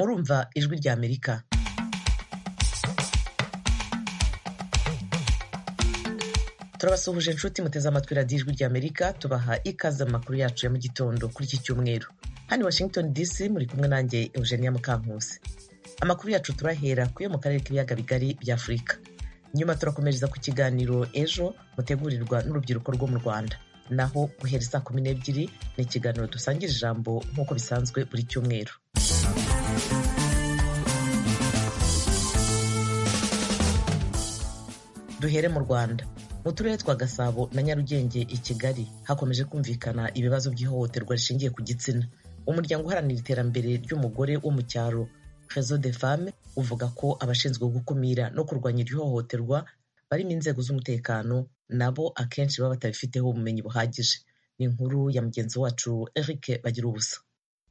urumva Ijwi ry'Amerika turabasuhuje inshuti muteze amatwi radiyo Ijwi ry'Amerika tubaha ikaze mu makuru yacu ya mu gitondo kuri iki cyumweru hano Washington DC muri kumwe nanjye Eugenia Mukankusi amakuru yacu turahera ku yo mu karere k'ibiyaga bigari bya Afurika nyuma turakomereza ku kiganiro ejo mutegurirwa n'urubyiruko rwo mu Rwanda naho guhera saa kumi n'ebyiri ni ikiganiro dusangira ijambo nk'uko bisanzwe buri cyumweru duhere mu rwanda mu turere twa gasabo na nyarugenge i kigali hakomeje kumvikana ibibazo by'ihohoterwa rishingiye ku gitsina umuryango uharanira iterambere ry'umugore wo mu cyaro fezo de femme uvuga ko abashinzwe gukumira no kurwanya iri hohoterwa barimo inzego z'umutekano nabo akenshi baba batabifiteho ubumenyi buhagije ni inkuru ya mugenzi wacu eric bagira ubusa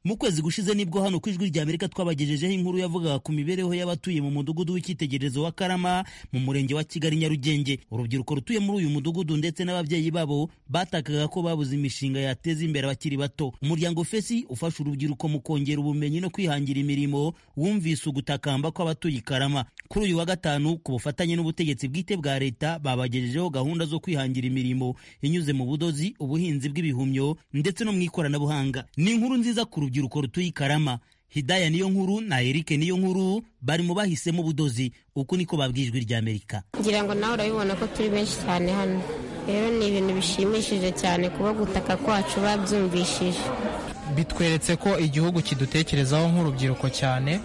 mu kwezi gushize nibwo hano ku ijwi ry'amerika twabagejejeho inkuru yavugaga ku mibereho y'abatuye mu mudugudu w'icyitegererezo wa karama mu murenge wa kigali nyarugenge urubyiruko rutuye muri uyu mudugudu ndetse n'ababyeyi babo batakaga ko babuze imishinga yateza imbere abakiri bato umuryango fesi ufasha urubyiruko mu kongera ubumenyi no kwihangira imirimo wumvise ugutakamba kw'abatuye i karama kuri uyu wa gatanu ku bufatanye n'ubutegetsi bwite bwa leta babagejejeho gahunda zo kwihangira imirimo inyuze mu budozi ubuhinzi bw'ibihumyo ndetse no mu ikoranabuhanga ni inkuru nziza ku urubyiruko rutuye i Karama Hidaya niyo nkuru na Eric niyo nkuru bari mu bahisemo ubudozi uko niko babwijwe rya Amerika ngira ngo nawe urabibona ko turi benshi cyane hano rero ni ibintu bishimishije cyane kuba gutaka kwacu babyumvishije bitweretse ko igihugu kidutekerezaho nk'urubyiruko cyane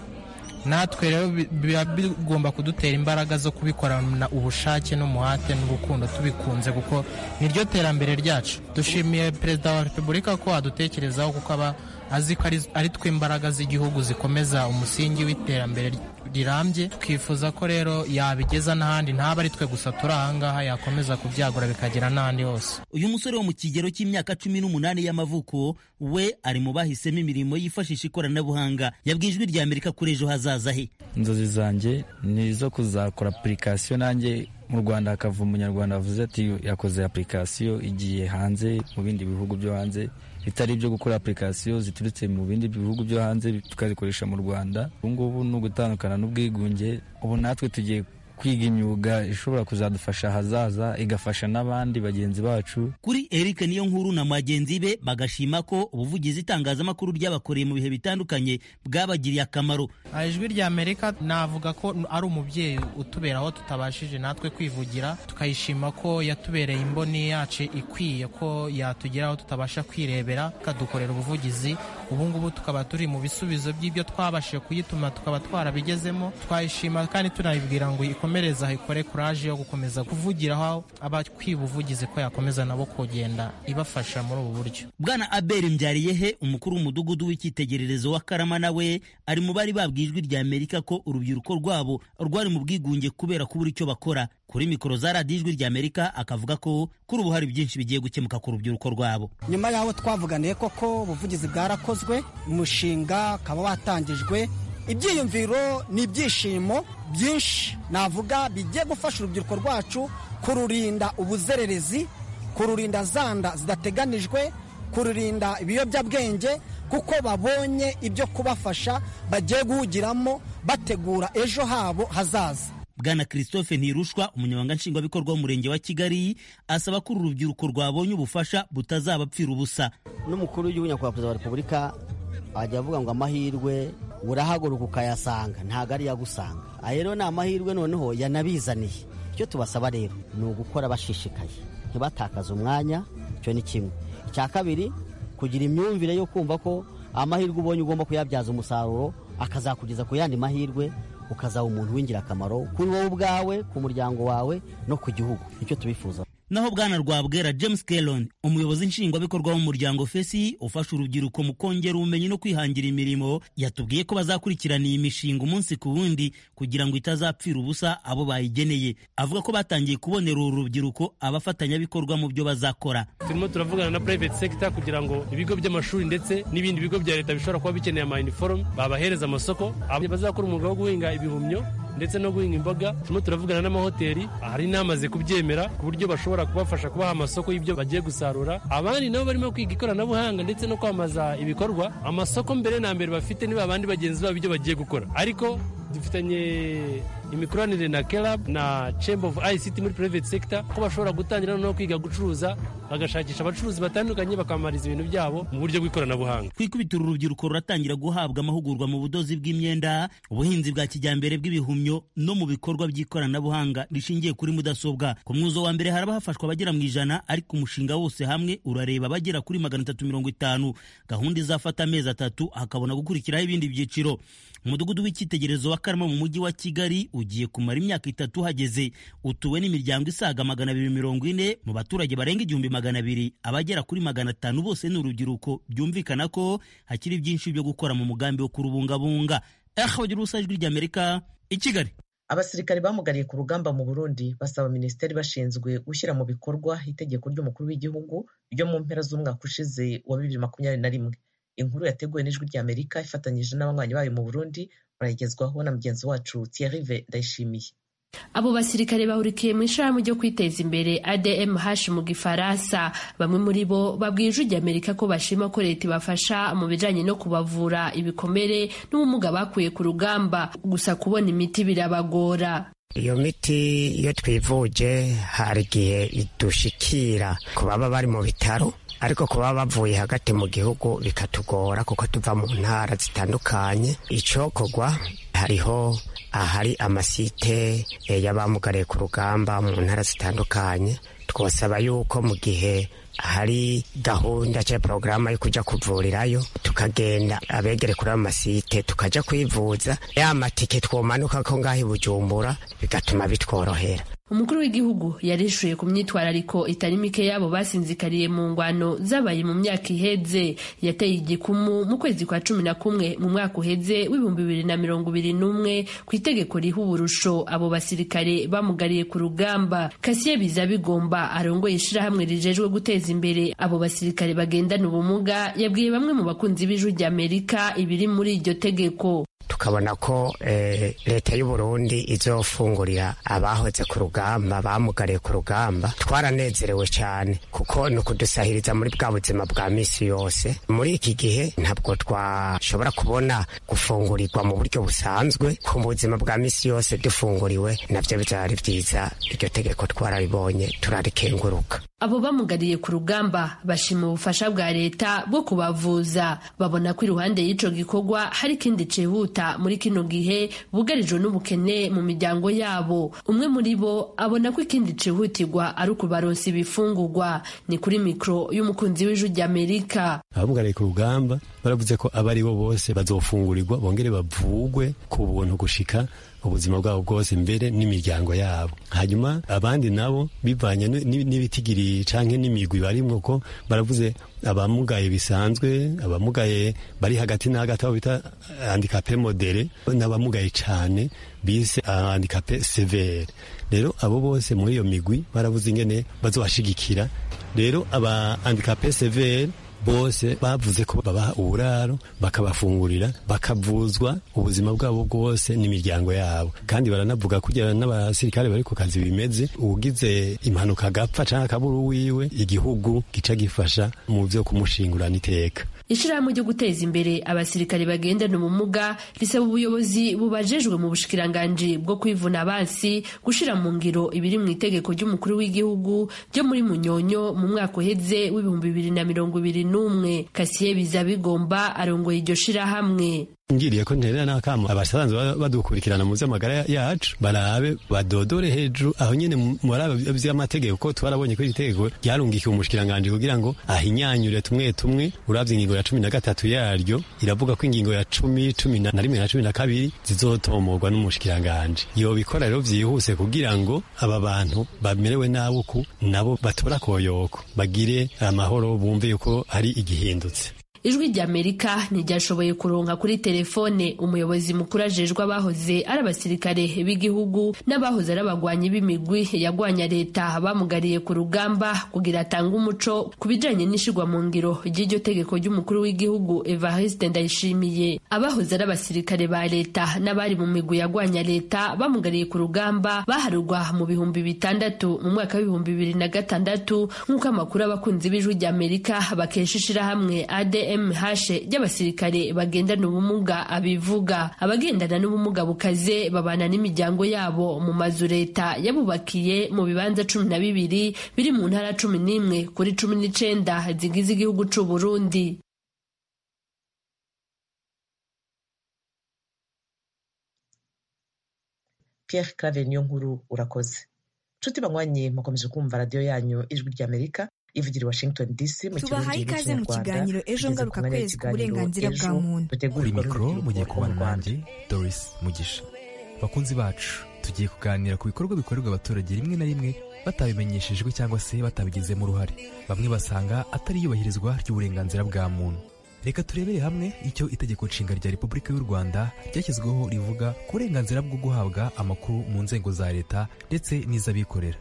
natwe rero biba bigomba kudutera imbaraga zo kubikorana ubushake n'umuhate n'urukundo tubikunze kuko niryo terambere ryacu dushimiye perezida wa repubulika ko adutekerezaho kuko aba azi ko ari twe imbaraga z'igihugu zikomeza umusingi w'iterambere rirambye twifuza ko rero yabigeza n'ahandi ntaba ari twe gusa turi ahangaha yakomeza kubyagura bikagera n'ahandi hose uyu musore wo mu kigero cy'imyaka cumi n'umunani y'amavuko we ari mu bahisemo imirimo yifashisha ikoranabuhanga yabwiye ijwi rya amerika kuri ejo hazaza he inzozi zanjye ni izo kuzakora apurikasiyo nanjye mu rwanda hakava umunyarwanda avuze ati yakoze apurikasiyo igiye hanze mu bindi bihugu byo hanze bitari ibyo gukora apurikasiyo ziturutse mu bindi bihugu byo hanze tukazikoresha mu rwanda ubungubu ni ugutandukana n'ubwigunge ubu natwe tugiye kwiga imyuga ishobora kuzadufasha ahazaza igafasha n'abandi bagenzi bacu kuri Eric niyo nkuru na bagenzi be bagashima ko ubuvugizi itangazamakuru ryabakoreye mu bihe bitandukanye bwabagiriye akamaro ijwi rya amerika navuga ko ari umubyeyi utubera aho tutabashije natwe kwivugira tukayishima ko yatubereye imboni yacu ikwiye ko yatugeraho tutabasha kwirebera ikadukorera ubuvugizi ubungubu tukaba turi mu bisubizo by'ibyo twabashije kuyituma tukaba twarabigezemo twayishima kandi tunayibwira ngo ikomereza ikore kuraje yo gukomeza kuvugira aho abakwiba ubuvugizi ko yakomeza nabo kugenda ibafasha muri ubu buryo bwana aberi mbyariyehe umukuru w'umudugudu w'icyitegererezo wa karama nawe ari mu bari babwijwe rya amerika ko urubyiruko rwabo rwari mu bwigunge kubera kubura icyo bakora kuri mikoro za radiyo ijwi rya amerika akavuga ko kuri ubu hari byinshi bigiye gukemuka ku rubyiruko rwabo nyuma y'aho twavuganiye koko ubuvugizi bwarakozwe umushinga ukaba watangijwe ibyiyumviro ni ibyishimo byinshi navuga bigiye gufasha urubyiruko rwacu kururinda ubuzererezi kururinda zanda zidateganijwe kururinda ibiyobyabwenge kuko babonye ibyo kubafasha bagiye guhugiramo bategura ejo habo hazaza bwana christophe ntirushwa umunyamabanga nshingwabikorwa w'umurenge wa kigali asaba ko uru rubyiruko rwabonye ubufasha butazabapfira ubusa n'umukuru w'igihugu nyakubahwa perezida wa repubulika ajya avuga ngo amahirwe urahaguruka ukayasanga ntabwo ari yagusanga aya rero ni amahirwe noneho yanabizaniye icyo tubasaba rero ni ugukora bashishikaye ntibatakaze umwanya icyo ni kimwe icya kabiri kugira imyumvire yo kumva ko amahirwe ubonye ugomba kuyabyaza umusaruro akazakugeza ku yandi mahirwe ukazaba umuntu w'ingirakamaro kuri wowe ubwawe ku muryango wawe no ku gihugu nicyo tubifuza naho bwana rwabwera james kelon umuyobozi nshingwabikorwa w'umuryango fesi ufasha urubyiruko mu kongera ubumenyi no kwihangira imirimo yatubwiye ko bazakurikirana iyi mishinga umunsi ku wundi kugira ngo itazapfira ubusa abo bayigeneye avuga ko batangiye kubonera uru rubyiruko abafatanyabikorwa mu byo bazakora turimo turavugana na private sector kugira ngo ibigo by'amashuri ndetse n'ibindi bigo bya leta bishobora kuba bikeneye ama uniforme babahereza amasoko bazakora umwuga wo guhinga ibihumyo ndetse no guhinga imboga turimo turavugana n'amahoteli hari n'amaze kubyemera ku buryo bashobora kubafasha kubaha amasoko y'ibyo bagiye gusarura abandi nabo barimo kwiga ikoranabuhanga ndetse no kwamamaza ibikorwa amasoko mbere na mbere bafite niba abandi bagenzi babo ibyo bagiye gukora ariko dufitanye imikoranire na kerab na chamber of ict muri private sector ko bashobora gutangira noneho kwiga gucuruza bagashakisha abacuruzi batandukanye bakamamariza ibintu byabo mu buryo bw'ikoranabuhanga kwikubitira urubyiruko ruratangira guhabwa amahugurwa mu budozi bw'imyenda ubuhinzi bwa kijyambere bw'ibihumyo no mu bikorwa by'ikoranabuhanga rishingiye kuri mudasobwa ku mwuzo wa mbere haraba hafashwa abagera mu ijana ariko umushinga wose hamwe urareba abagera kuri magana atatu mirongo itanu gahunda izafata amezi atatu hakabona gukurikiraho ibindi byiciro umudugudu w'icyitegererezo wa karama mu mujyi wa kigali ugiye kumara imyaka itatu uhageze utuwe n'imiryango isaga magana abiri mirongo ine mu baturage barenga igihumbi magana abiri abagera kuri magana atanu bose ni urubyiruko byumvikana ko hakiri byinshi byo gukora mu mugambi wo kurubungabunga ahabagira ubusa ijwi ry'amerika i kigali abasirikare bamugariye ku rugamba mu burundi basaba minisiteri bashinzwe gushyira mu bikorwa itegeko ry'umukuru w'igihugu ryo mu mpera z'umwaka ushize wa bibiri makumyabiri na rimwe inkuru yateguwe n'ijwi ry'amerika ifatanyije n'abanywanyi bayo mu burundi murayigezwaho na mugenzi wacu Thierry Ndayishimiye abo basirikare bahurikiye mu ishirahamwe ryo kwiteza imbere admh mu gifaransa bamwe muri bo babwiye ijwi ry'amerika ko bashima ko leta ibafasha mu bijanye no kubavura ibikomere n'ubumuga bakuye ku rugamba gusa kubona imiti birabagora iyo miti iyo twivuje hari igihe idushikira ku baba bari mu bitaro ariko kuba bavuye hagati mu gihugu bikatugora kuko tuva mu ntara zitandukanye icokorwa hariho ahari amasite y'abamugariye ku rugamba mu ntara zitandukanye twasaba yuko mu gihe hari gahunda cyangwa porogaramu yo kujya kuvurirayo tukagenda abegere kuri ayo masite tukajya kwivuza ya matike twomanuka ko ngaho i bujumbura bigatuma bitworohera umukuru w'igihugu yarishuye ku myitwarariko itari mike y'abo basinzikariye mu ngwano zabaye mu myaka iheze yateye igikumu mu kwezi kwa cumi na kumwe mu mwaka uheze w'ibihumbi bibiri na mirongo ibiri n'umwe ku itegeko riha uburusho abo basirikare bamugariye ku rugamba kasiye biza bigomba arongoye ishirahamwe rijejwe guteza imbere abo basirikare bagendana ubumuga yabwiye bamwe mu bakunzi b'ijwi ry'amerika ibiri muri iryo tegeko tukabona ko eh, leta y'uburundi izofungurira abahoze ku rugamba bamugariye ku rugamba twaranezerewe cyane kuko ni ukudusahiriza muri bwa buzima bwa misi yose muri iki gihe ntabwo twashobora kubona gufungurirwa mu buryo busanzwe ku buzima bwa misi yose dufunguriwe nabyo bizaba ari byiza iryo tegeko twararibonye turarikenguruka abo bamugariye ku rugamba bashima ubufasha bwa leta bwo kubavuza babona ko iruhande y'ico gikorwa hari ikindi cihuta muri kino gihe bugarijwe n'ubukene mu miryango yabo umwe muri bo abona ko ikindi cihutirwa ari ukubaronsa ibifungurwa ni kuri mikoro y'umukunzi w'ijwi ry'amerika abamugariye ku rugamba baravuze ko abari bo bose bazofungurirwa bongere bavugwe ku buntu gushika ubuzima bwabo bwose mbere n'imiryango yabo hanyuma abandi nabo bivanye n'ibitigiri canke n'imigwi barimwo ko baravuze abamugaye bisanzwe abamugaye bari hagati na hagati abo bita handikape modere n'abamugaye cane bise handikape severe rero abo bose muri iyo migwi baravuze ingene bazobashigikira rero aba handikape severe bose bavuze ko babaha uburaro bakabafungurira bakavuzwa ubuzima bwabo bwose n'imiryango yabo kandi baranavuga kugira n'abasirikare bari ku kazi bimeze ugize impanuka agapfa cyangwa akaburu wiwe igihugu gica gifasha mu byo kumushingurana iteka ishirahamwe ryo guteza imbere abasirikare bagendana ubumuga risaba ubuyobozi bubajejwe mu bushikiranganji bwo kwivuna abansi gushira mu ngiro ibiri mu itegeko ry'umukuru w'igihugu ryo muri munyonyo mu mwaka uheze w'ibihumbi bibiri na mirongo ibiri n'umwe kasiye biza bigomba arongoye iryo shirahamwe ngiriye ko nterera n'akamo abasanzwe badukurikirana mu by'amagara yacu barabe badodore hejuru aho nyene muri aba by'amategeko ko twarabonye ko iri tegeko ryarungikiye umushikiranganje kugira ngo ahinyanyure tumwe tumwe uravye ingingo ya cumi na gatatu yaryo iravuga ko ingingo ya cumi cumi na rimwe na cumi na kabiri zizotomorwa n'umushikiranganje yobikora rero vyihuse kugira ngo aba bantu bamerewe nabi uku nabo batora koyoko bagire amahoro bumve yuko hari igihindutse ijwi ry'amerika ntiryashoboye kuronka kuri telefone umuyobozi mukuru ajejwe abahoze ari abasirikare b'igihugu n'abahoze ari abagwanyi b'imigwi yagwanya leta bamugariye ku rugamba kugira atange umuco ku bijanye n'ishigwa mu ngiro ry'iryo tegeko ry'umukuru w'igihugu evariste ndayishimiye abahoze ari abasirikare ba leta n'abari mu migwi yagwanya leta bamugariye ku rugamba baharurwa mu bihumbi bitandatu mu mwaka w'ibihumbi bibiri na gatandatu nk'uko amakuru abakunzi b'ijwi ry'amerika bakesha ishirahamwe admh ry'abasirikare bagendana ubumuga abivuga abagendana n'ubumuga bukaze babana n'imiryango yabo mu mazu leta yabubakiye mu bibanza cumi na bibiri biri mu ntara cumi n'imwe kuri cumi n'icenda zigize igihugu c'uburundi pierre clave niyo nkuru urakoze nshuti banywanyi mukomeje kumva radiyo yanyu ijwi ry'amerika ivugira washington dc mu tubahaye ikaze mu kiganiro ejo ngaruka kwezi ku burenganzira bwa muntu kuri mikoro mugiye kubana nanjye doris mugisha bakunzi bacu tugiye kuganira ku bikorwa bikorerwa abaturage rimwe na rimwe batabimenyeshejwe cyangwa se batabigizemo uruhare bamwe basanga atari iyubahirizwa ry'uburenganzira bwa muntu reka turebere hamwe icyo itegeko nshinga rya repubulika y'u rwanda ryashyizweho rivuga ku burenganzira bwo guhabwa amakuru mu nzego za leta ndetse n'iz'abikorera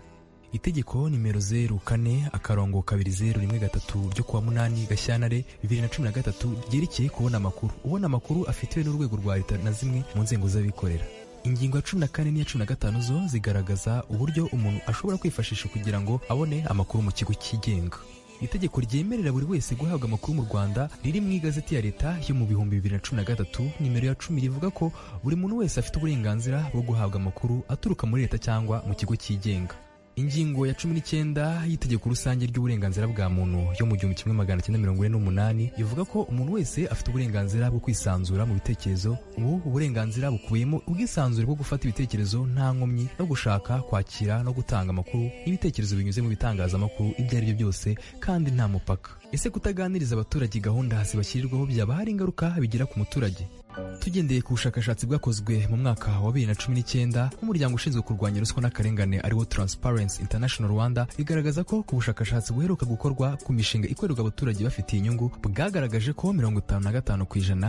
itegeko nimero zeru kane akarongo kabiri zeru rimwe gatatu ryo kuwa munani gashyantare bibiri na cumi na gatatu ryerekeye kubona amakuru ubona amakuru afitiwe n'urwego rwa leta na zimwe mu nzego z'abikorera ingingo ya cumi na kane n'iya cumi na gatanu zo zigaragaza uburyo umuntu ashobora kwifashisha kugira ngo abone amakuru mu kigo cyigenga itegeko ryemerera buri wese guhabwa amakuru mu rwanda riri mu igazeti ya leta yo mu bihumbi bibiri na cumi na gatatu nimero ya cumi rivuga ko buri muntu wese afite uburenganzira bwo guhabwa amakuru aturuka muri leta cyangwa mu kigo cyigenga ingingo ya cumi n'icyenda y'itegeko rusange ry'uburenganzira bwa muntu yo mu gihumbi kimwe magana cyenda mirongo ine n'umunani ivuga ko umuntu wese afite uburenganzira bwo kwisanzura mu bitekerezo ubu uburenganzira bukubiyemo ubwisanzure bwo gufata ibitekerezo nta nkomyi no gushaka kwakira no gutanga amakuru n'ibitekerezo binyuze mu bitangazamakuru ibyo ari byo byose kandi nta mupaka ese kutaganiriza abaturage gahunda zibashyirirwaho byaba hari ingaruka bigira ku muturage tugendeye ku bushakashatsi bwakozwe mu mwaka wa bibiri na cumi n'icyenda n'umuryango ushinzwe kurwanya ruswa n'akarengane ariwo Transparency International Rwanda bigaragaza ko ku bushakashatsi buheruka gukorwa ku mishinga ikorerwa abaturage bafitiye inyungu bwagaragaje ko mirongo itanu na gatanu ku ijana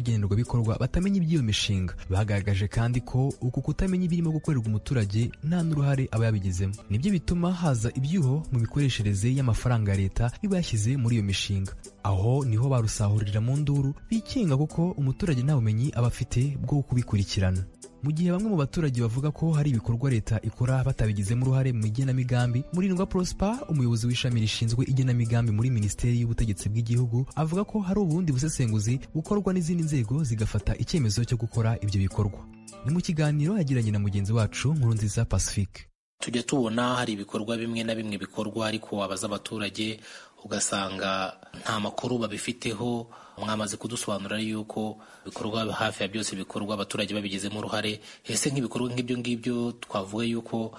by'abagenerwabikorwa batamenya iby'iyo mishinga bagaragaje kandi ko uku kutamenya ibirimo gukorerwa umuturage nta n'uruhare aba yabigizemo nibyo bituma haza ibyuho mu mikoreshereze y'amafaranga ya leta iba yashyize muri iyo mishinga aho niho barusahurira mu nduru bikinga kuko umuturage nta bumenyi aba afite bwo kubikurikirana mu gihe bamwe mu baturage bavuga ko hari ibikorwa leta ikora batabigizemo uruhare mu igenamigambi murindwa prosper umuyobozi w'ishami rishinzwe igenamigambi muri minisiteri y'ubutegetsi bw'igihugu avuga ko hari ubundi busesenguzi bukorwa n'izindi nzego zigafata icyemezo cyo gukora ibyo bikorwa ni mu kiganiro yagiranye na mugenzi wacu nkurunziza pacifique tujya tubona hari ibikorwa bimwe na bimwe bikorwa ariko wabaza abaturage ugasanga nta makuru babifiteho mwamaze kudusobanurira yuko ibikorwa hafi ya byose bikorwa abaturage babigizemo uruhare ese nk'ibikorwa nk'ibyo ngibyo twavuga yuko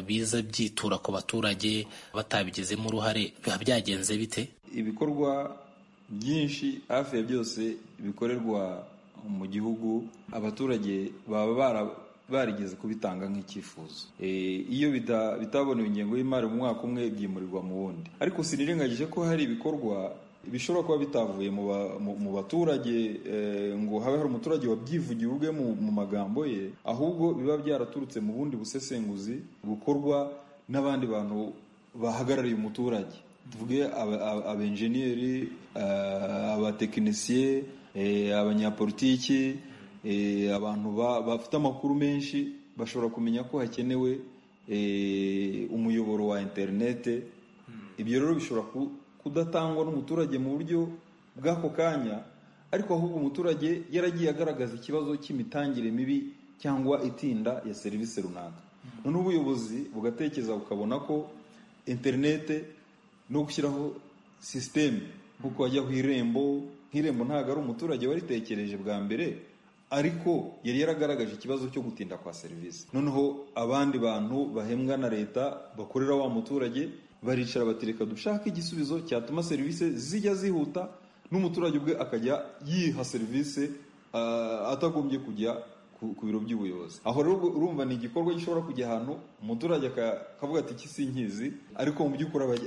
biza byitura ku baturage batabigizemo uruhare biba byagenze bite ibikorwa byinshi hafi ya byose bikorerwa mu gihugu abaturage baba bara barigeze kubitanga nk'icyifuzo iyo bitabonewe ingengo y'imari mu mwaka umwe byimurirwa mu wundi ariko sinirengagije ko hari ibikorwa bishobora kuba bitavuye mu baturage ngo habe hari umuturage wabyivugiye ubwe mu magambo ye ahubwo biba byaraturutse mu bundi busesenguzi bukorwa n'abandi bantu bahagarariye umuturage tuvuge abenjeniyeri abatekinisiye abanyapolitiki abantu bafite amakuru menshi bashobora kumenya ko hakenewe umuyoboro wa interinete ibyo rero bishobora kudatangwa n'umuturage mu buryo bw'ako kanya ariko ahubwo umuturage yaragiye agaragaza ikibazo cy'imitangire mibi cyangwa itinda ya serivisi runaka noneho ubuyobozi bugatekereza bukabona ko interinete no gushyiraho sisiteme nk'uko wajya ku irembo nk'irembo ntabwo ari umuturage waritekereje bwa mbere ariko yari yaragaragaje ikibazo cyo gutinda kwa serivisi noneho abandi bantu bahembwa na leta bakorera wa muturage baricara batereka dushaka igisubizo cyatuma serivisi zijya zihuta n'umuturage ubwe akajya yiha serivisi atagombye kujya ku biro by'ubuyobozi aho rero urumva ni igikorwa gishobora kujya ahantu umuturage akavuga ati iki sinkizi ariko mu by'ukuri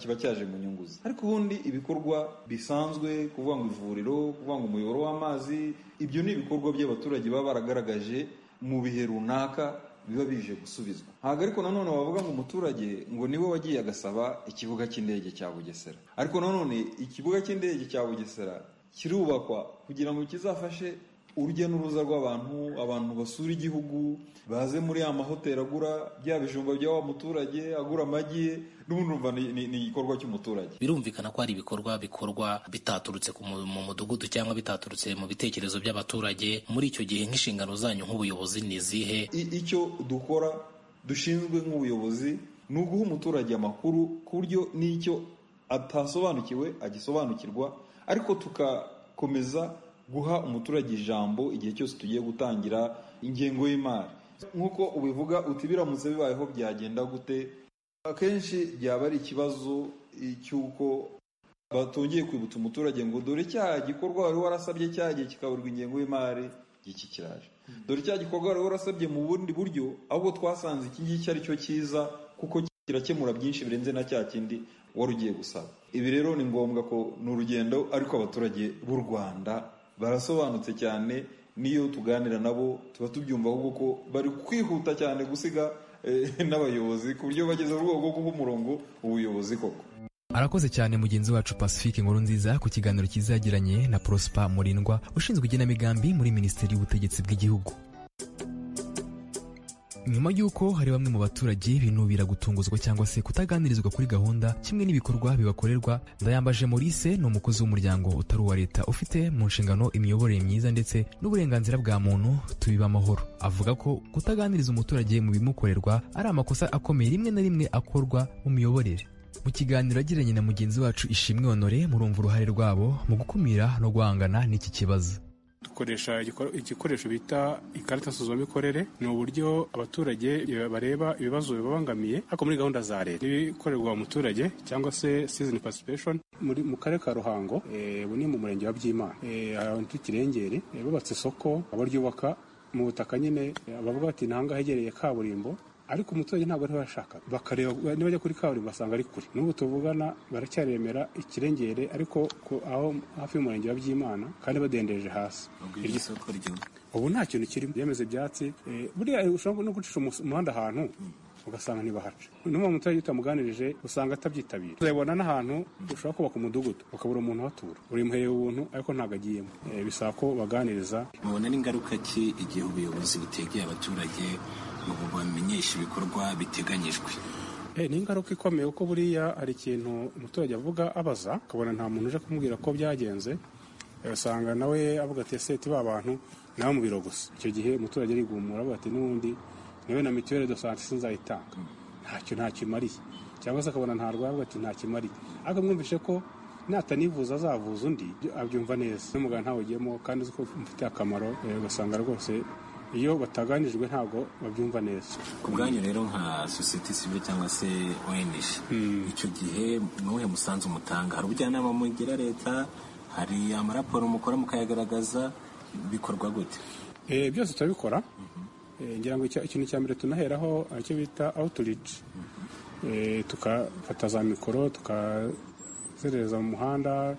kiba cyaje mu nyungu ze ariko ubundi ibikorwa bisanzwe kuvuga ngo ivuriro kuvuga ngo umuyoboro w'amazi ibyo ni ibikorwa by'abaturage baba baragaragaje mu bihe runaka biba bije gusubizwa ntabwo ariko nanone wavuga ngo umuturage ngo niwe wagiye agasaba ikibuga cy'indege cya bugesera ariko nanone ikibuga cy'indege cya bugesera kirubakwa kugira ngo kizafashe urujya n'uruza rw'abantu abantu basura igihugu baze muri ya mahoteli agura bya bijumba bya wa muturage agura amagi ye n'ubundi urumva ni igikorwa cy'umuturage birumvikana ko hari ibikorwa bikorwa bitaturutse mu mudugudu cyangwa bitaturutse mu bitekerezo by'abaturage muri icyo gihe nk'inshingano zanyu nk'ubuyobozi ni izihe icyo dukora dushinzwe nk'ubuyobozi ni uguha umuturage amakuru ku buryo n'icyo atasobanukiwe agisobanukirwa ariko tugakomeza guha umuturage ijambo igihe cyose tugiye gutangira ingengo y'imari nk'uko ubivuga uti biramutse bibayeho byagenda gute akenshi byaba ari ikibazo cy'uko batongeye kwibutsa umuturage ngo dore cya gikorwa wari warasabye cyagiye kikaburwa ingengo y'imari iki kiraje dore cya gikorwa wari warasabye mu bundi buryo ahubwo twasanze iki ngiki ari cyo cyiza kuko kirakemura byinshi birenze na cya kindi wari ugiye gusaba ibi rero ni ngombwa ko ni urugendo ariko abaturage b'u rwanda barasobanutse cyane n'iyo tuganira nabo tuba tubyumva ahubwo ko bari kwihuta cyane gusiga n'abayobozi ku buryo bageze mu rwego rwo guha umurongo ubuyobozi koko arakoze cyane mugenzi wacu pacifique nkuru nziza ku kiganiro kizagiranye na prosper murindwa ushinzwe igenamigambi muri minisiteri y'ubutegetsi bw'igihugu nyuma y'uko hari bamwe mu baturage binubira gutunguzwa cyangwa se kutaganirizwa kuri gahunda kimwe n'ibikorwa bibakorerwa ndayambaje maurice ni umukozi w'umuryango utari uwa leta ufite mu nshingano imiyoborere myiza ndetse n'uburenganzira bwa muntu tubiba amahoro avuga ko kutaganiriza umuturage mu bimukorerwa ari amakosa akomeye rimwe na rimwe akorwa mu miyoborere mu kiganiro yagiranye na mugenzi wacu ishimwe honore murumva uruhare rwabo mu gukumira no guhangana n'iki kibazo dukoresha igikoresho bita ikarita nsuzumikorere ni uburyo abaturage bareba ibibazo bibabangamiye ariko muri gahunda za leta n'ibikorerwa umuturage cyangwa se season participation mu karere ka ruhango ubu ni mu murenge wa byimana ahantu kirengere bubatse isoko abaryubaka mu butaka nyine bavuga bati ntahangaha hegereye kaburimbo ariko umuturage ntabwo ariho yashaka bakareba niba bajya kuri kaburimbo basanga ari kure n'ubu tuvugana baracyaremera ikirengere ariko aho hafi y'umurenge wa byimana kandi badendeje hasi iryo soko ryumva ubu nta kintu kirimo byameze ibyatsi buriya ushobora no gucisha umuhanda ahantu ugasanga ntibahaca n'uwo muturage utamuganirije usanga atabyitabira uzabona n'ahantu ushobora kubaka umudugudu ukabura umuntu uhatura urimuhereye ubuntu ariko ntabwo agiyemo bisaba ko baganiriza mubona n'ingaruka ki igihe ubuyobozi butegeye abaturage mu bamenyesha ibikorwa biteganyijwe ni ingaruka ikomeye kuko buriya hari ikintu umuturage avuga abaza ukabona nta muntu uje kumubwira ko byagenze usanga nawe avuga ati seti ba bantu nawe mu biro gusa icyo gihe umuturage arigumura avuga ati n'ubundi nawe na mituweli do sante sinzayitanga ntacyo ntacyo imariye cyangwa se akabona nta rwaye avuga ati ntacyo imariye ariko mwumvishe ko natanivuza azavuza undi abyumva neza n'umuganga ntawugiyemo kandi uzi ko mufite akamaro ugasanga rwose iyo bataganijwe ntabwo babyumva neza ku bwanyu rero nka sosiyete sivile cyangwa se ong icyo gihe n'uwuhe musanzu mutanga hari ubujyanama mugira leta hari amaraporo mukora mukayagaragaza bikorwa gute byose turabikora ngira ngo ikintu cya mbere tunaheraho icyo bita awuturici tukafata za mikoro tukazerereza mu muhanda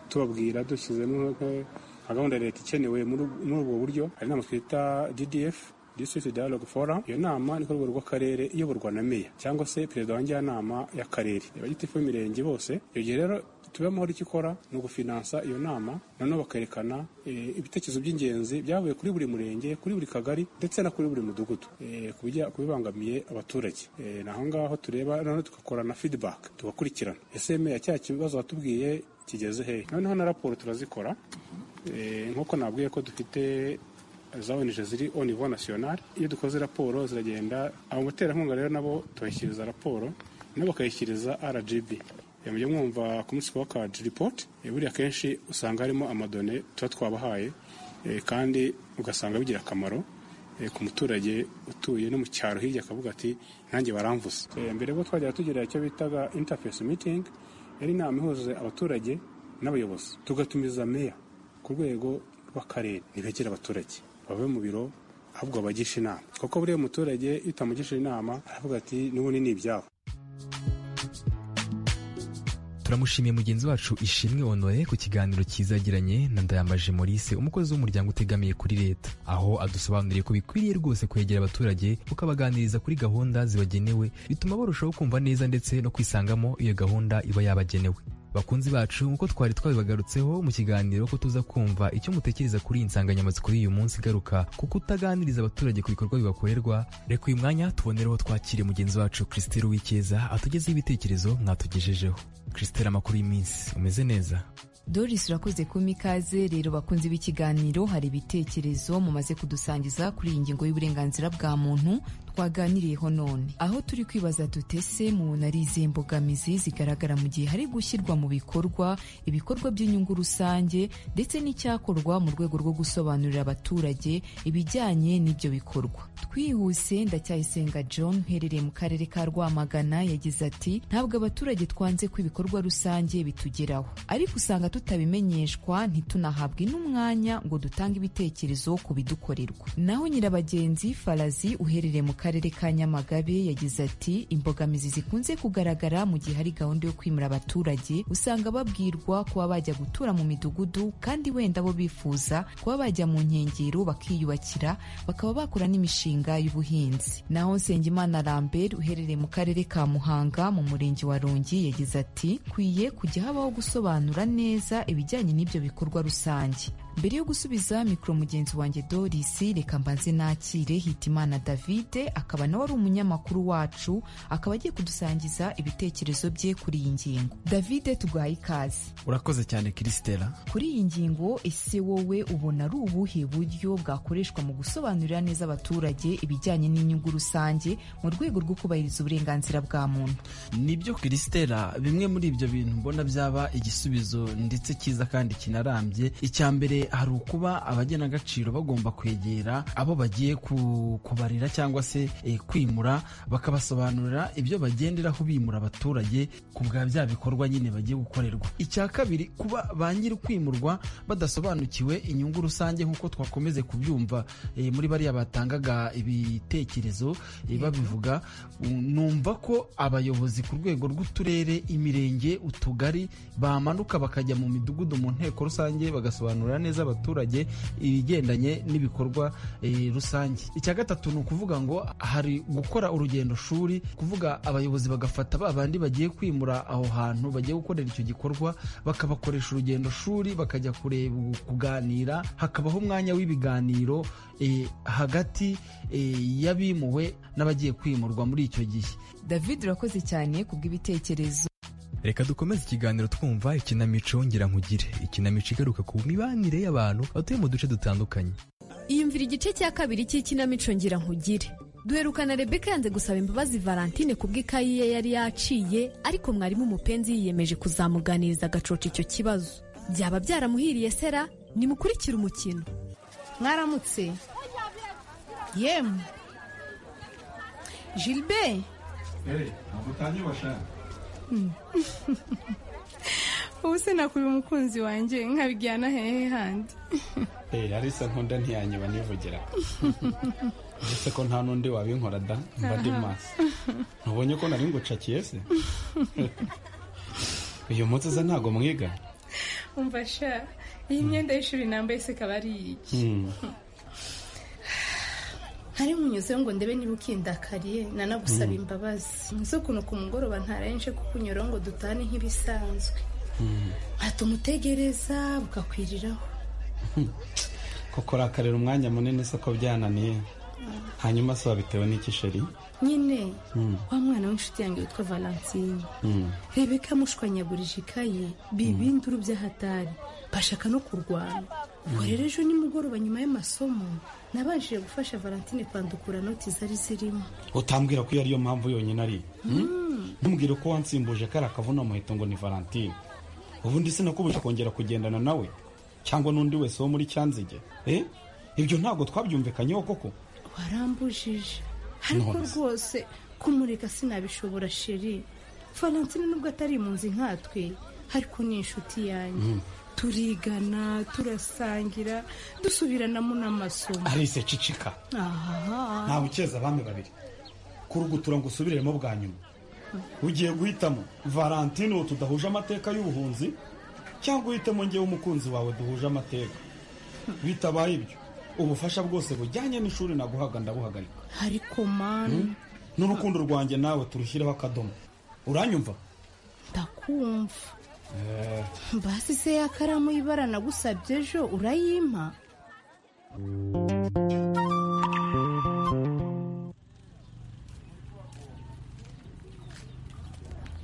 tubabwira dushyizemo nka gahunda leta ikenewe muri ubwo buryo hari inama twita ddf district dialogue forum iyo nama ni ku rwego rw'akarere iyoborwa na meya cyangwa se perezida wa njyanama y'akarere abagitifu b'imirenge bose icyo gihe rero tuba amahoro icyo ikora ni ugufinansa iyo nama noneho bakerekana ibitekerezo by'ingenzi byavuye kuri buri murenge kuri buri kagari ndetse no kuri buri mudugudu ku bibangamiye abaturage ni aho ngaho tureba noneho tugakora na feedback tugakurikirana ese meya cya kibazo watubwiye kigeze hehe noneho na raporo turazikora nk'uko nabwiye ko dufite za ONG ziri au niveau national iyo dukoze raporo ziragenda abaterankunga rero nabo tubashyikiriza raporo nabo bakayishyikiriza RGB mujya mwumva ku munsi wa card report buriya akenshi usanga harimo amadone tuba twabahaye kandi ugasanga bigira akamaro ku muturage utuye no mu cyaro hirya akavuga ati nanjye baramvuze mbere y'uko twajya tugira icyo bitaga interface meeting yari inama ihuza abaturage n'abayobozi tugatumiza meya ku rwego rw'akarere ntibegere abaturage bave mu biro ahubwo bagisha inama kuko buriya muturage iyo utamugishije inama aravuga ati n'ubundi ni ibyabo turamushimiye mugenzi wacu ishimwe honore ku kiganiro cyiza yagiranye na ndayambaje maurice umukozi w'umuryango utegamiye kuri leta aho adusobanuriye ko bikwiriye rwose kwegera abaturage ukabaganiriza kuri gahunda zibagenewe bituma barushaho kumva neza ndetse no kwisangamo iyo gahunda iba yabagenewe bakunzi bacu nk'uko twari twabibagarutseho mu kiganiro ko tuza kumva icyo mutekereza kuri iyi nsanganyamatsiko y'uyu munsi igaruka ku kutaganiriza abaturage ku bikorwa bibakorerwa reka uyu mwanya tubonereho twakire mugenzi wacu christelle wikeza atugezeho ibitekerezo mwatugejejeho christelle amakuru y'iminsi umeze neza doris urakoze kumpa ikaze rero bakunzi b'ikiganiro hari ibitekerezo mumaze kudusangiza kuri iyi ngingo y'uburenganzira bwa muntu twaganiriyeho none aho turi kwibaza dutese mu ari izihe mbogamizi zigaragara mu gihe hari gushyirwa mu bikorwa ibikorwa by'inyungu rusange ndetse n'icyakorwa mu rwego rwo gusobanurira abaturage ibijyanye n'ibyo bikorwa twihuse ndacyayisenga john uherereye mu karere ka rwamagana yagize ati ntabwo abaturage twanze ko ibikorwa rusange bitugeraho ariko usanga tutabimenyeshwa ntitunahabwe n'umwanya ngo dutange ibitekerezo ku bidukorerwa naho nyirabagenzi farazi uherereye mu karere ka nyamagabe yagize ati imbogamizi zikunze kugaragara mu gihe hari gahunda yo kwimura abaturage usanga babwirwa kuba bajya gutura mu midugudu kandi wenda bo bifuza kuba bajya mu nkengero bakiyubakira bakaba bakora n'imishinga y'ubuhinzi naho nsengimana lambert uherereye mu karere ka muhanga mu murenge wa rongi yagize ati kwiye kujya habaho gusobanura neza ibijyanye n'ibyo bikorwa rusange mbere yo gusubiza mikoro mugenzi wanjye dorisi reka mbanze nakire hitimana davide akaba nawe ari umunyamakuru wacu akaba agiye kudusangiza ibitekerezo bye kuri iyi ngingo davide tuguhaye ikaze urakoze cyane kirisitera kuri iyi ngingo ese wowe ubona ari ubuhe buryo bwakoreshwa mu gusobanurira neza abaturage ibijyanye n'inyungu rusange mu rwego rwo kubahiriza uburenganzira bwa muntu nibyo kirisitera bimwe muri ibyo bintu mbona byaba igisubizo ndetse cyiza kandi kinarambye icya mbere hari ukuba abagenagaciro bagomba kwegera abo bagiye kubarira cyangwa se kwimura bakabasobanurira ibyo bagenderaho bimura abaturage ku bwa bya bikorwa nyine bagiye gukorerwa icya kabiri kuba ba nyiri kwimurwa badasobanukiwe inyungu rusange nk'uko twakomeze kubyumva muri bariya batangaga ibitekerezo babivuga numva ko abayobozi ku rwego rw'uturere imirenge utugari bamanuka bakajya mu midugudu mu nteko rusange bagasobanurira neza abaturage ibigendanye n'ibikorwa e, rusange icya gatatu ni ukuvuga ngo hari gukora urugendo shuri kuvuga abayobozi bagafata ba bandi bagiye kwimura aho hantu bagiye gukorera icyo gikorwa bakabakoresha urugendo shuri bakajya kureba kuganira hakabaho umwanya w'ibiganiro e, hagati e, y'abimuwe n'abagiye kwimurwa muri icyo gihe david urakoze cyane kubw'ibitekerezo reka dukomeze ikiganiro twumva ikinamico ngira nkugire ikinamico igaruka ku mibanire y'abantu batuye mu duce dutandukanye iyumvira igice cya kabiri cy'ikinamico ngira nkugire duherukana rebeka yanze gusaba imbabazi valentine kubw'ikayi ye yari yaciye ariko mwarimu umupenzi yiyemeje kuzamuganiriza agacoca icyo kibazo byaba byaramuhiriye sera nimukurikire umukino mwaramutse yemwe gilbert ntabwo utangiye ubashaka ubu se nakubiye umukunzi wanjye nkabijyana hehe handi arisa nkunda ntiyanyiba nivugira uretse ko nta n'undi wabinkora da mba ndi maso ntubonye ko nari ngucakiye se uyu munsi uza ntabwo mwiga umfasha iyi myenda y'ishuri nambaye se ikaba ari iyi hari munyuzeho ngo ndebe niba ukindakariye nanagusaba imbabazi nzi ukuntu ku mugoroba ntarenge kukunyuraho ngo dutane nk'ibisanzwe hatumutegereza bukakwiriraho kuko urakarira umwanya munini se ko byananiye hanyuma se wabitewe n'ikisheri nyine wa mwana w'inshuti yanjye witwa valentine rebeka mushwanyagurije ikayi biba induru by'ahatari bashaka no kurwana ubwo rero ejo nimugoroba nyuma y'amasomo nabashije gufasha valentine kwandukura noti zari zirimo utambwira ko iyo ariyo mpamvu yonyine ari ntumbwire ko wansimbuje kari akavuna muheto ngo ni valentine ubundi sinakubuje kongera kugendana nawe cyangwa n'undi wese wo muri cyanzige ibyo ntabwo twabyumvikanyeho koko warambujije ariko rwose kumureka sinabishobora sheri valentine nubwo atari impunzi nkatwe ariko ni inshuti yanjye turigana turasangira dusubiranamo n'amasomo arise cicika aha ntawe ukeza abami babiri kurugutura ngo usubiremo bwa nyuma ugiye guhitamo valentine uwo tudahuje amateka y'ubuhunzi cyangwa uhitemo ngewe umukunzi wawe duhuje amateka bitabaye ibyo ubufasha bwose bujyanye n'ishuri naguhaga ndabuhagarika ariko mani n'urukundo rwanjye nawe turushyiraho akadomo uranyumva ndakumva basi se ya karamu y'ibara nagusabye ejo urayimpa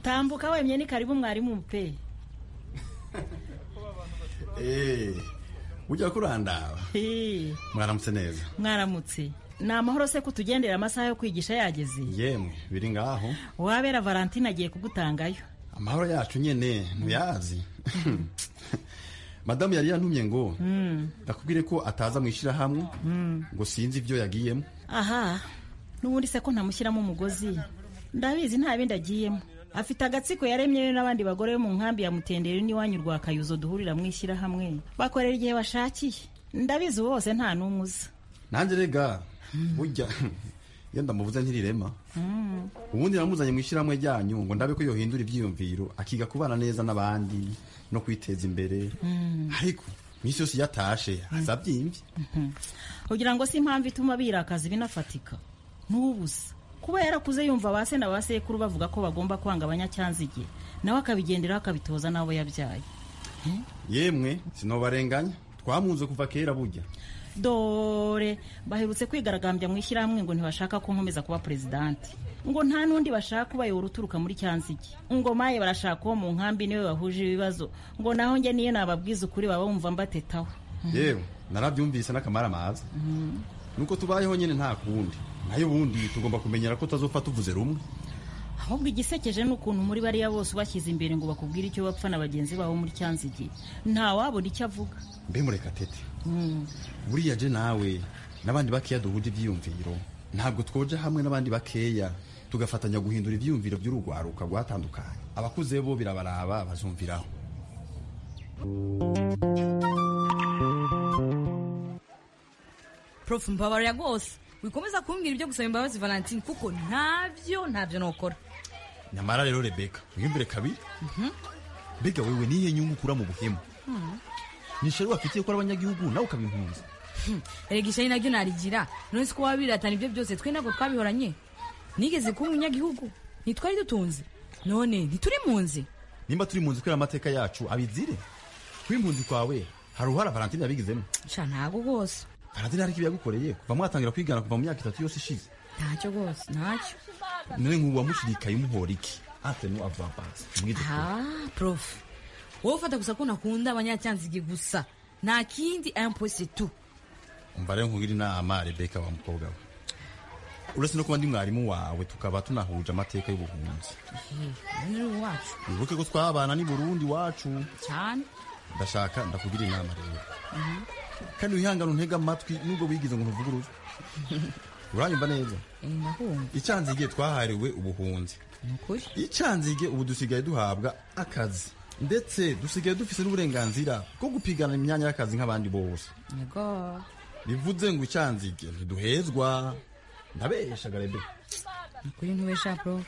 tambuka wemye ni karibu mwarimu pe ujya kurandaba mwaramutse neza mwaramutse ni amahoro se ko tugendera amasaha yo kwigisha yageze yemwe biri ngaho wabera valentine agiye kugutangayo amahoro yacu nyine ntuyazi madamu yari yantumye ngo ndakubwire ko ataza mu ishyirahamwe ngo sinzi ibyo yagiyemo aha n'ubundi se ko ntamushyiramo umugozi ndabizi nta bindi agiyemo afite agatsiko yaremye we n'abandi bagore bo mu nkambi ya mutenderi n'iwanyu rwa kayuzo duhurira mu ishyirahamwe bakorera igihe bashakiye ndabizi bose nta n'umwe uza nanjye rega burya iyo ndamubuze ntirirema ubundi namuzanye mu ishyirahamwe ryanyu ngo ndabe ko yohindura ibyiyumviro akiga kubana neza n'abandi no kwiteza imbere ariko iminsi yose iyo atashe aza abyimbye kugira ngo si impamvu ituma birakaza binafatika n'ubusa kuba yarakuze yumva ba se na ba sekuru bavuga ko bagomba kwanga abanyacyanzige nawe akabigenderaho akabitoza n'abo yabyaye yemwe sinobarenganya twamunze kuva kera bujya dore baherutse kwigaragambya mu ishyirahamwe ngo ntibashaka ko nkomeza kuba perezidante ngo nta n'undi bashaka ubayobora uturuka muri cyanzige ngo maye barashaka uwo mu nkambi niwe bahuje ibibazo ngo naho njye niyo nababwiza ukuri baba bumva mbatetaho yewe narabyumvise n'akamara amazi nuko tubayeho nyine nta kundi nayo ubundi tugomba kumenyera ko utazopfa tuvuze rumwe ahubwo igisekeje ni ukuntu muri bariya bose ubashyize imbere ngo bakubwire icyo bapfa na bagenzi babo muri cyanzige ntawabona icyo avuga mbe mureka tete buriya je nawe n'abandi bakeya duhuje ibyiyumviro ntabwo twoja hamwe n'abandi bakeya tugafatanya guhindura ibyiyumviro by'urugwaruka rwatandukanye abakuze bo birabaraba bazumviraho prof mbabarira rwose wikomeza kumbwira ibyo gusaba imbabazi valentine kuko ntabyo ntabyo nokora nyamara rero rebeka wiyumvire kabiri mbega wewe nihe nyungu ukura mu buhemu nishari wafitiye ko ari abanyagihugu nawe ukaba impunzi erega ishari naryo narigira none si ko waba biratana ibyo byose twe ntabwo twabihoranye nigeze kuba umunyagihugu ntitwari dutunze none ntituri munzi nimba turi munzi kubera amateka yacu abizire kuba impunzi kwawe hari uruhara valentine yabigizemo sha ntabwo rwose valentine ariko yagukoreye kuva mwatangira kwigana kuva mu myaka itatu yose ishize ntacyo rwose ntacyo none nk'ubu wamushirikaye umuhora iki atenu avavanse ah prof wowe ufata gusa ko nakunda abanyacyanzige gusa nta kindi impose tu umva rero nkubwira inama rebeka wa mukobwa we uretse no kuba ndi mwarimu wawe tukaba tunahuje amateka y'ubuhunzi wacu wibuke ko twabana n'i burundi wacu cyane ndashaka ndakugira inama rero kandi wihangane untega amatwi nubwo wigize ngo ntuvuguruzwe uranyumva neza icyanzige twahariwe ubuhunzi icyanzige ubu dusigaye duhabwa akazi ndetse dusigaye dufite n'uburenganzira bwo gupigana imyanya y'akazi nk'abandi bose bivuze ngo icyanzige ntiduhezwa ntabeshaga rebe ukuri ntubesha prof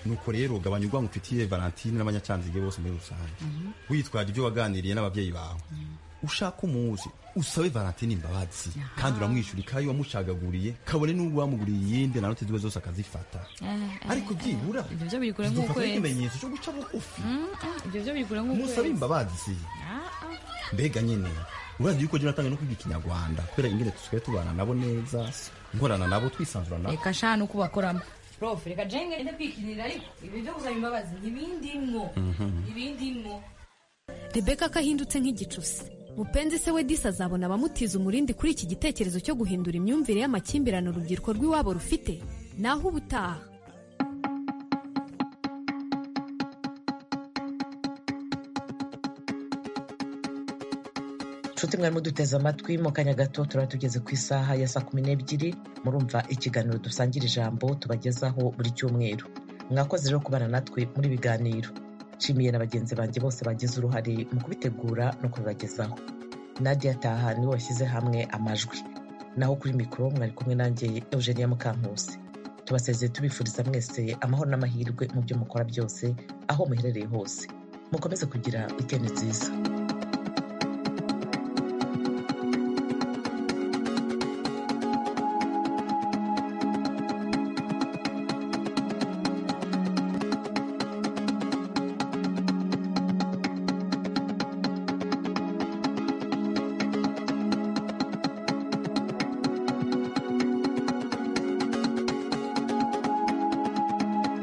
nuko rero gabanya urwango ufitiye valentine n'abanyacyanzige bose muri rusange witwaje ibyo waganiriye n'ababyeyi bawe ushaka umuzi usabe valentine imbabazi kandi uramwishyura ikayi wamushagaguriye kabone n'ubwo wamuguriye iyindi na note ziba zose akazifata ariko byibura ibyo byo biri kure nk'uko ikimenyetso cyo guca bugufi ibyo byo biri kure nk'uko musabe imbabazi mbega nyine urazi yuko jya uratanga no kwiga ikinyarwanda kubera ingene dusigaye tubana nabo neza nkorana nabo twisanzura nabo reka shana uko bakoramo prof reka jenge njya kwikinira ariko ibi byo gusaba imbabazi ntibindimwo ibindimwo rebeka ko ahindutse nk'igicusi mupenzi se we disi azabona abamutiza umurindi kuri iki gitekerezo cyo guhindura imyumvire y'amakimbirane urubyiruko rw'iwabo rufite naho ubutaha nshuti mwarimu duteze amatwi mu kanya gato turaba tugeze ku isaha ya saa kumi n'ebyiri murumva ikiganiro dusangira ijambo tubagezaho buri cyumweru mwakoze rero kubana natwe muri ibiganiro nshimiye na bagenzi banjye bose bagize uruhare mu kubitegura no kubibagezaho nadia taha niwe washyize hamwe amajwi naho kuri mikoro mwari kumwe nanjye eugenia mukankusi tubasezeye tubifuriza mwese amahoro n'amahirwe mu byo mukora byose aho muherereye hose mukomeze kugira itene nziza